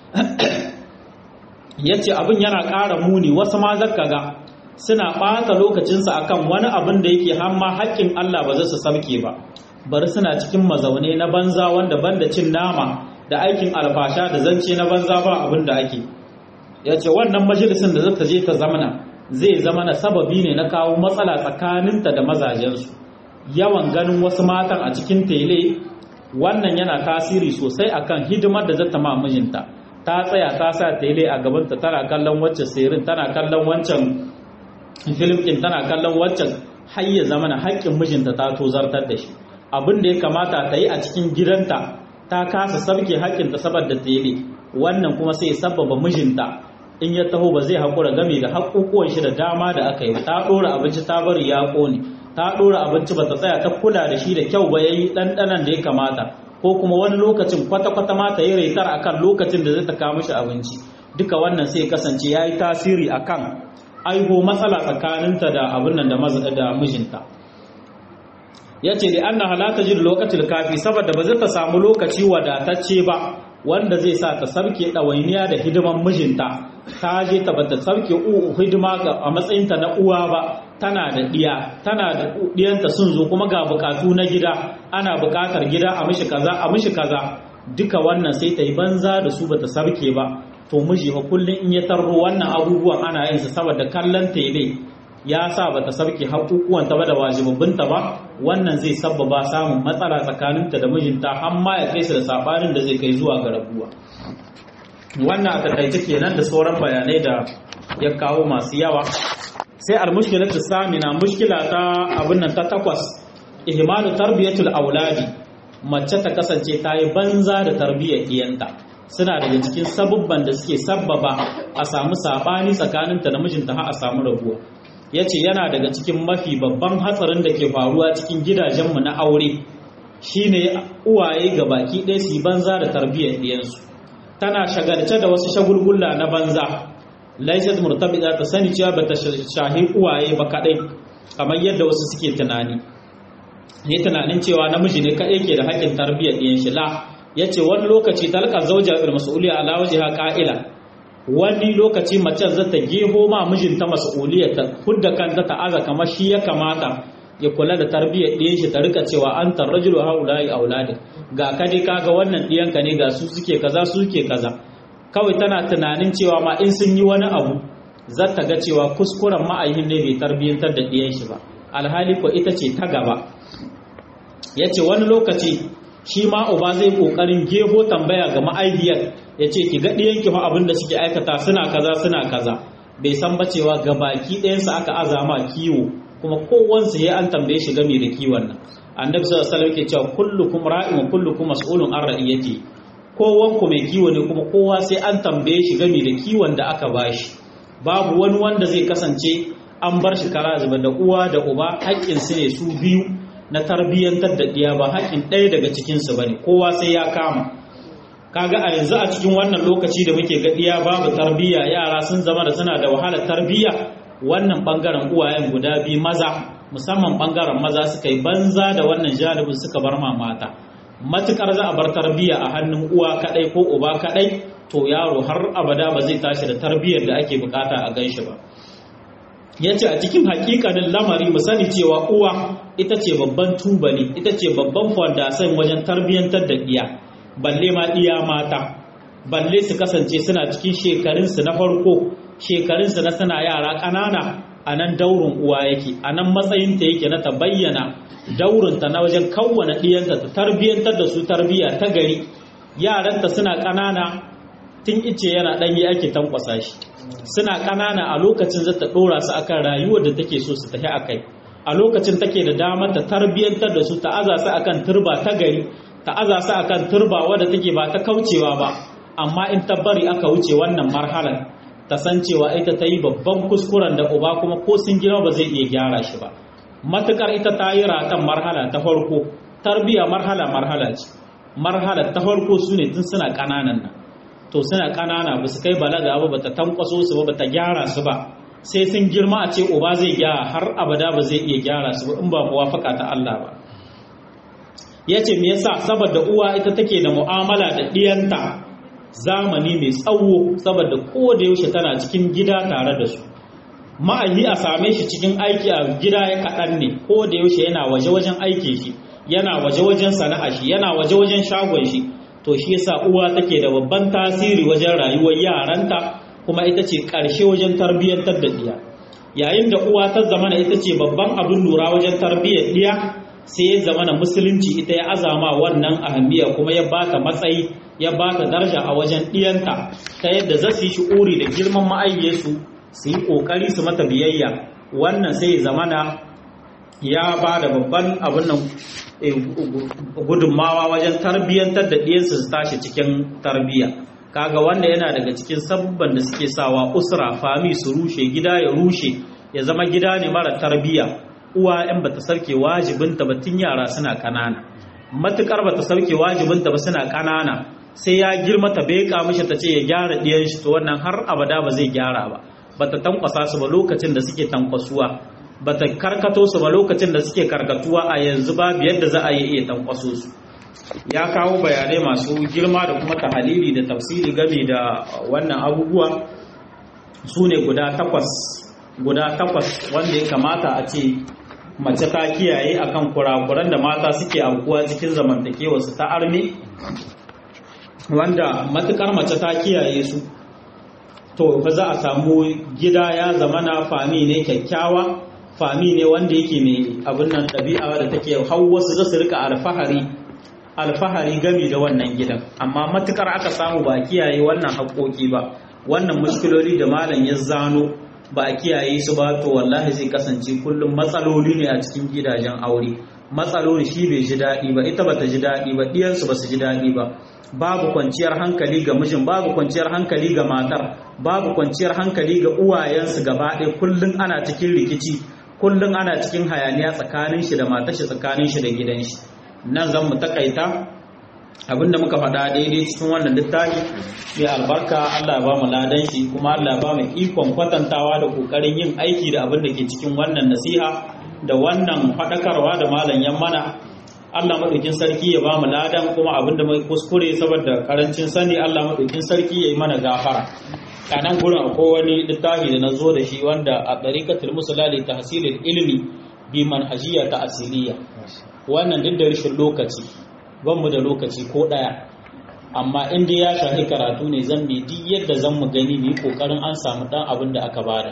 ya ce abin yana ƙara muni wasu ma zaka ga suna ɓata lokacinsa akan wani abin da yake hamma haƙƙin Allah ba za su sabke ba bari suna cikin mazaune na banza wanda banda cin nama da aikin alfasha da zance na banza ba abin da ake ya ce wannan majalisin da zata je ta zamana zai zama na sababi ne na kawo matsala tsakaninta da mazajensu yawan ganin wasu matan a cikin tele wannan yana tasiri sosai akan hidimar da zata ma mijinta ta tsaya ta sa tele a gabanta tana kallon wacce sirin tana kallon wancan film din tana kallon waccan har ya zama na haƙƙin mijinta ta tozartar da shi abin da ya kamata ta yi a cikin gidanta ta kasa sabke haƙƙinta saboda tele wannan kuma sai sababa mijinta in ya taho ba zai haƙura game da haƙuƙuwan shi da dama da aka yi ta ɗora abinci ta bari ya ƙone ta ɗora abinci ba ta tsaya ta kula da shi da kyau ba ya yi ɗanɗanan da ya kamata ko kuma wani lokacin kwata-kwata ma ta yi raitar a kan lokacin da zai ta kawo mishi abinci duka wannan sai kasance ya yi tasiri a kan aiho matsala tsakaninta da abin nan da mijinta ya ce da anna halata jin lokacin kafi saboda ba zai ta samu lokaci wadatacce ba wanda zai sa ta sarke ɗawainiya da hidiman mijinta ta je ta bata sarke hidima a matsayinta na uwa ba tana da ɗiya tana da ɗiyanta sun zo kuma ga bukatu na gida ana bukatar gida a mishi kaza a mishi kaza duka wannan sai ta yi banza da su bata sarke ba to miji fa kullum in ya tarro wannan abubuwan ana yin sa saboda kallon tele ya sa bata sarke haƙuƙuwanta ba da wajibabbinta ba wannan zai sabbaba samun matsala tsakaninta da mijinta har ma ya kai su da sabanin da zai kai zuwa ga rabuwa wannan a takaice kenan da sauran bayanai da ya kawo masu yawa sai almushkilatu samina mushkila ta abin nan ta takwas ihmalu tarbiyatul auladi mace ta kasance ta yi banza da tarbiyyar iyanta suna daga cikin sabubban da suke sabbaba a samu sabani tsakaninta da mijinta har a samu rabuwa ya ce yana daga cikin mafi babban hatsarin da ke faruwa cikin gidajenmu na aure shine uwaye ga baki ɗaya su yi banza da tarbiyyar ɗiyansu tana shagalce da wasu shagulgulla na banza laisat murtabida ta sani cewa bata shahi uwaye ba kadai kamar yadda wasu suke tunani ne tunanin cewa namiji ne kadai ke da haƙƙin tarbiyyar ɗiyan shi la yace wani lokaci talqa zawja bil mas'uliyya ala wajha qa'ila wani lokaci mace za ta geho ma mijinta mas'uliyya ta hudda kanta ta aza kamar shi ya kamata ya kula da tarbiyyar ɗiyan shi ta rika cewa an tarrajulu haula'i auladin ga kadi kaga wannan ɗiyanka ne ga su suke kaza su suke kaza kawai tana tunanin cewa ma in sun yi wani abu za ta ga cewa kuskuren ma'ayin ne bai tarbiyyantar da ɗiyan shi ba alhali ko ita ce ta gaba ya ce wani lokaci shi ma uba zai ƙoƙarin geho tambaya ga ma'aihiyar ya ce ki ga ɗiyanki ma abin da suke aikata suna kaza suna kaza bai san ba cewa ga baki ɗayansa aka azama kiwo kuma kowansu ya an tambaye shi game da kiwon nan annabi sallallahu alaihi wasallam ke cewa kullukum ra'in wa kullukum mas'ulun an ra'iyati kowan ku mai kiwo ne kuma kowa sai an tambaye shi game da kiwon da aka bashi babu wani wanda zai kasance an bar shi kara zuba da uwa da uba haƙƙin su ne su biyu na tarbiyyantar da ɗiya ba haƙƙin ɗaya daga cikin su bane kowa sai ya kama kaga a yanzu a cikin wannan lokaci da muke ga ɗiya babu tarbiyya yara sun zama da suna da wahalar tarbiyya wannan bangaren uwayen guda biyu maza musamman bangaren maza suka yi banza da wannan janibin suka bar ma mata matukar za a bar tarbiyya a hannun uwa kadai ko uba kadai to yaro har abada ba zai tashi da tarbiyyar da ake bukata a ganshi ba ya ce a cikin hakikanin lamari mu sani cewa uwa ita ce babban tubali ita ce babban fondasan wajen tarbiyyantar da ɗiya balle ma ɗiya mata balle su kasance suna cikin shekarunsu na farko shekarunsu na suna yara ƙanana a nan daurin uwa yake a nan matsayinta yake na ta bayyana daurinta na wajen kawwana ɗiyanta ta tarbiyyantar da su tarbiyya ta gari yaranta suna ƙanana tun ice yana ɗanye ake tankwasa shi suna ƙanana a lokacin zata ɗora su akan rayuwar da take so su tafi a kai a lokacin take da damar ta tarbiyyantar da su ta aza su akan turba ta gari ta aza su akan turba wadda take ba ta kaucewa ba amma in ta bari aka wuce wannan marhalar ta san cewa ita ta yi babban kuskuren da uba kuma ko sun girma ba zai iya gyara shi ba matukar ita ta yi ratan marhala ta farko tarbiyya marhala marhala ce marhala ta farko su ne tun suna ƙananan nan to suna ƙanana ba su kai balaga ba bata tankwaso su ba bata gyara su ba sai sun girma a ce uba zai gyara har abada ba zai iya gyara su ba in ba muwafaka ta Allah ba yace me yasa saboda uwa ita take da mu'amala da diyanta zamani mai tsawo saboda ko da yaushe tana cikin gida tare da su ma'ayi a same shi cikin aiki a gida ya kaɗan ne ko da yaushe yana waje wajen aiki shi yana waje wajen sana'a shi yana waje wajen shagon shi to shi yasa uwa take da babban tasiri wajen rayuwar yaranta kuma ita ce ƙarshe wajen tarbiyyantar da ɗiya yayin da uwa ta zamana ita ce babban abin lura wajen tarbiyyar ɗiya sai ya zamana musulunci ita ya azama wannan ahammiya kuma ya bata matsayi ya bata daraja a wajen ɗiyanta ta yadda za su yi shi'uri da girman ma'ayyarsu su yi ƙoƙari su mata biyayya wannan sai ya zamana ya ba da babban abin nan gudunmawa wajen tarbiyyantar da ɗiyansu su tashi cikin tarbiyya kaga wanda yana daga cikin sabubban da suke sawa usra fami su rushe gida ya rushe ya zama gida ne mara tarbiyya uwa in bata sarke wajibinta ba tun yara suna kanana matukar bata sarke wajibinta ba suna kanana sai ya girma ta beka mishi ta ce ya gyara ɗiyan shi to wannan har abada ba zai gyara ba bata tankwasa su ba lokacin da suke tankwasuwa bata karkato su ba lokacin da suke karkatuwa a yanzu babu yadda za a yi iya tankwaso su ya kawo bayanai masu girma da kuma tahalili da tafsiri game da wannan abubuwa su ne guda takwas guda takwas wanda ya kamata a ce mace ta kiyaye akan kurakuran da mata suke aukuwa cikin zamantakewarsu ta armi wanda matukar mace ta kiyaye su to fa za a samu gida ya zamana fami ne kyakkyawa fami ne wanda yake mai abin nan ɗabi'a da take hau wasu za su rika alfahari alfahari gami da wannan gidan amma matukar aka samu ba a kiyaye wannan haƙoƙi ba wannan mushkiloli da malam ya zano ba a kiyaye su ba to wallahi zai kasance kullum matsaloli ne a cikin gidajen aure matsaloli shi bai ji daɗi ba ita bata ji daɗi ba ɗiyansu ba su ji daɗi ba babu kwanciyar hankali ga mijin babu kwanciyar hankali ga matar babu kwanciyar hankali ga uwayensu gaba ɗaya kullum ana cikin rikici kullum ana cikin hayaniya tsakanin shi da matar shi tsakanin shi da gidan shi nan zan mu takaita abinda muka faɗa daidai cikin wannan littafi mai albarka Allah ya ba mu ladan shi kuma Allah ya ba mu ikon kwatantawa da kokarin yin aiki da abin da ke cikin wannan nasiha da wannan faɗakarwa da malam yan mana Allah maɗaukin sarki ya ba mu ladan kuma abin da mai kuskure saboda karancin sani Allah maɗaukin sarki ya yi mana gafara a nan gurin akwai wani littafi da na zo da shi wanda a ɗarikatul musulali ta hasirin ilimi bi manhajiya ta asiriya wannan duk da rashin lokaci ban mu da lokaci ko ɗaya amma in dai ya shafi karatu ne zan bi duk yadda zan mu gani mu yi ƙoƙarin an samu ɗan abin da aka bada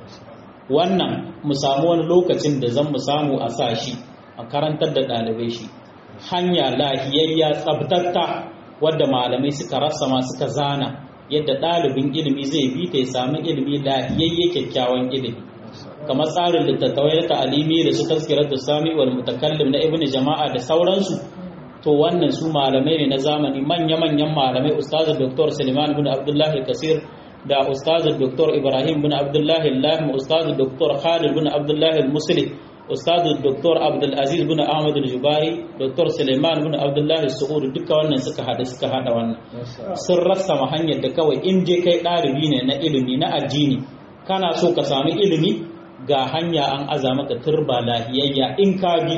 wannan mu samu wani lokacin da zan mu samu a sa shi a karantar da ɗalibai shi hanya lahiyayya tsabtatta wadda malamai suka rasa ma suka zana yadda ɗalibin ilimi zai bi ta ya sami ilimi lahiyayye kyakkyawan ilimi kamar tsarin littattafai na ta'alimi da su tazkirar da sami wal mutakallim na ibnu jama'a da sauransu to wannan su malamai ne na zamani manya-manyan malamai ustazu dr suleiman bin abdullahi kasir da ustazu dr ibrahim bin abdullahi lahim ustazu dr khalid bin abdullahi muslim ustazu dr abdulaziz bin ahmad al-jubari dr suleiman bin abdullahi su'ud duka wannan suka hada suka hada wannan sun rasa hanyar da kawai in je kai ɗalibi ne na ilimi na addini kana so ka sami ilimi ga hanya an aza maka turba lahiyayya in ka bi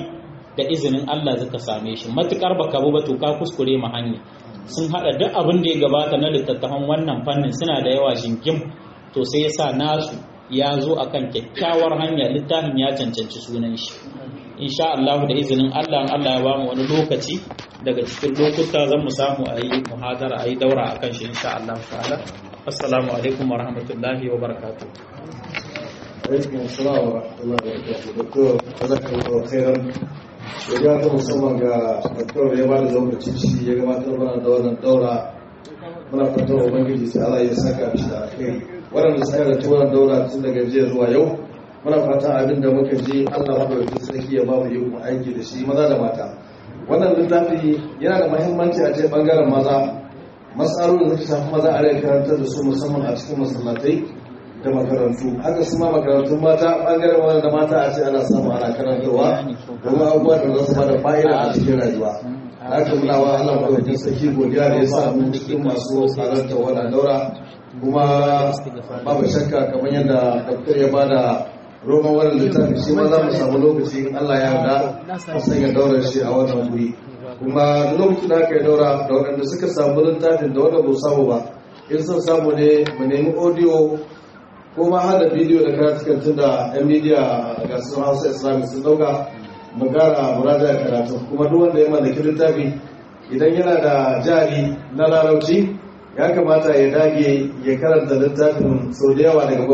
da izinin Allah zaka same shi matukar baka bu ba to ka kuskure ma hanya sun hada duk abin da ya gabata na littattafan wannan fannin suna da yawa jingim to sai yasa nasu ya zo akan kyakkyawar hanya littafin ya cancanci sunan shi insha Allah da izinin Allah Allah ya bamu wani lokaci daga cikin lokuta zan mu samu a yi muhadara a yi daura akan shi insha Allah ta'ala assalamu alaikum wa rahmatullahi wa barakatuh alaikum assalam wa rahmatullahi wa barakatuh doktor jazakallahu khairan ya ta musamman ga doktor ya bada lokaci shi ya gabatar mana da wannan daura muna fatan ubangiji sai Allah ya saka shi da kai waɗanda suka da wannan daura tun daga jiya zuwa yau muna fatan abin da muka ji Allah madaukakin sarki ya ba mu yi aiki da shi maza da mata wannan littafi yana da muhimmanci a ce bangaren maza matsalolin da suka shafi maza a rai karantar da su musamman a cikin masallatai da makarantu haka su ma makarantun mata bangaren wani da mata a ce ana samu ana karantarwa domin abubuwa da za su bada fa'ida a cikin rayuwa haka muna wa Allah madaukakin sarki godiya da ya sa mu cikin masu halarta wannan daura kuma babu shakka kamar yadda doktor ya bada roman wannan littafi shi ma za mu samu lokaci in Allah ya yarda a sanya daurar shi a wannan wuri kuma lokacin da aka yi daura da waɗanda suka samu littafin da wanda ba samu ba in sun samu ne mu nemi audio ko ma hada bidiyo da karatukan tun da yan midiya ga su hausa islamic sun dauka mu gara muraja karatu kuma duk wanda ya mallaki littafi idan yana da jari na larabci ya kamata ya dage ya karanta littafin sau da yawa daga